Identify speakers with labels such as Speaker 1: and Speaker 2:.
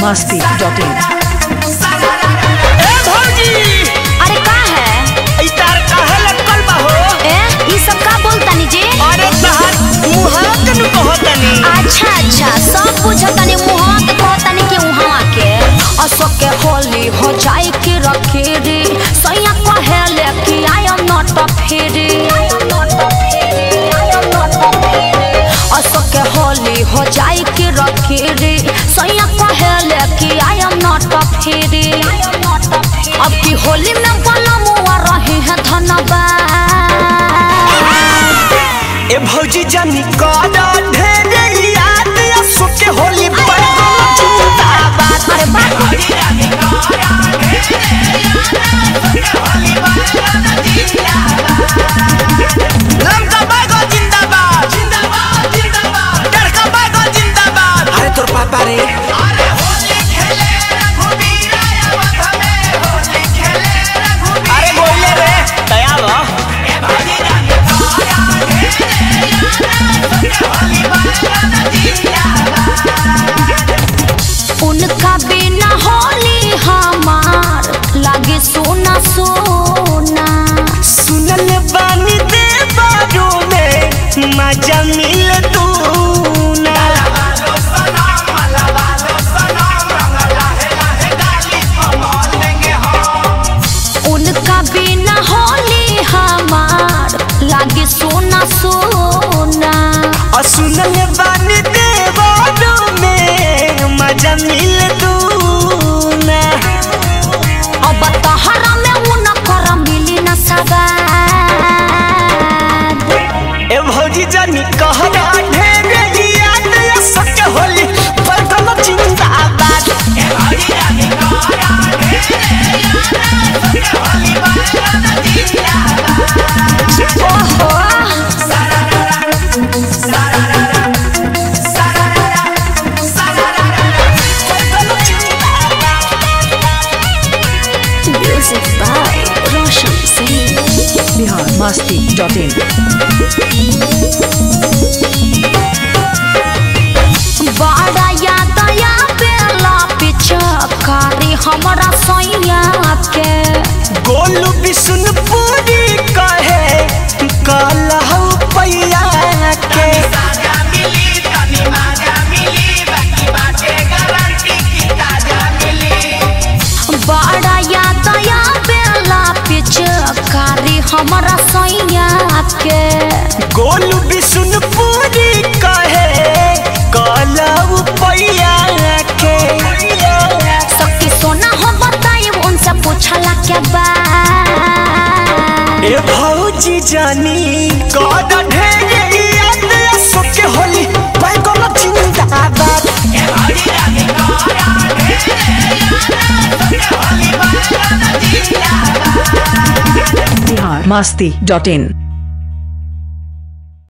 Speaker 1: मस्ती dot इन
Speaker 2: ए भौजी
Speaker 3: अरे का है
Speaker 2: ई तार काहे लटकल बा हो
Speaker 3: ए ई सब का बोलतानी जी
Speaker 2: अरे तहार मुहा के नु कहतनी
Speaker 3: अच्छा अच्छा सब बुझतानी मुहा के कहतानी कि उहावा के अशोक के होली हो जाए के रखे रे सैया कहेले कि आई एम नॉट अ फेरी अशोक के होली हो जाए के रखे रे सैया कहेले कि आई एम नॉट अ फेरी अब की होली में बोला मुआ रहे हैं धन्यवाद
Speaker 2: ए भौजी जानी कादा ढेरे याद असो के होली पर
Speaker 3: जिंदाबाद अरे बाप
Speaker 2: लमका बागो जिंदाबाद जिंदाबाद जिंदाबाद डरका बागो जिंदाबाद अरे तोर पापा रे अरे होली खेले रघुबीर आवत में होली खेले रघुबीर अरे बोले रे दया लो ए भौजी जानी कादा
Speaker 3: उनका बिना होली हमार लागे सोना सोना
Speaker 2: सुनल बानी दे बारू में मजा मिल तू ना
Speaker 3: उनका बिना होली हमार लागे सोना सोना
Speaker 2: और सुनल बानी दे बारू में मजा मिल तू ना
Speaker 3: अब तहरा में उनकर मिली न सवाद
Speaker 2: ए भौजी जानी कहरा ढेरे याद या सक होली बदल जिंदाबाद ए भौजी जानी कहरा ढेरे याद सक होली बदल जिंदाबाद
Speaker 3: ओहो music by Roshan Singh
Speaker 1: Bihar Masti dot in
Speaker 3: बड़ा याद या बेला पिछकारी हमरा सैया के
Speaker 2: गोलू बिशुनपुरी कहे कहलहु पैया के
Speaker 3: बड़ा याद या बेला पिछकारी हमरा सैया के
Speaker 2: गोलू बिशुनपुरी कहे कहलहु पैया के
Speaker 3: सखी सोना हो बताई उनसे पूछला के बाद
Speaker 2: ए भौजी जानी कद ढेरे याद असो के होली बैगन जिंदाबाद ए भौजी जानी कद ढेरे याद असो के होली बैगन जिंदाबाद
Speaker 1: बिहार मस्ती डॉट इन